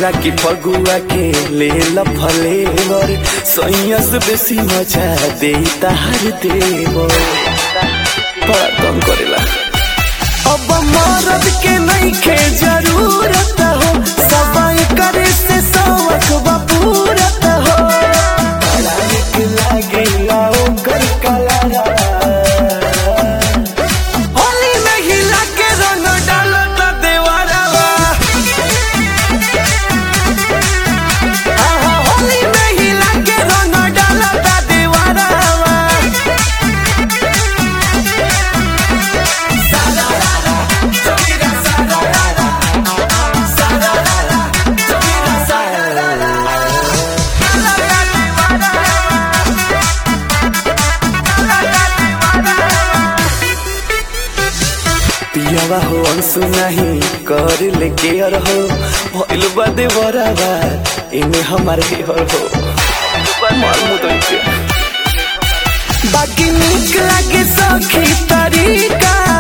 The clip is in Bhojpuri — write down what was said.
कहेला कि फगुआ के ले फलेवर सैया से बेसी मजा दे तार देवर बड़ा कम करेला अब मरद के नहीं के जरूरत हो सब करे से शौक बा पूरत हो बड़ा नीक लागेला ओकर कलरा होली में हिला के रंग डालत देवरवा आहा, होली में हिला के रंग डालत देवरवा पियावा हो अंसु नहीं कर ले केयर हो भइल बा देवरवा इमे हमार हेयर हो मार मुदई के बाकी निक लागे सखी तरीका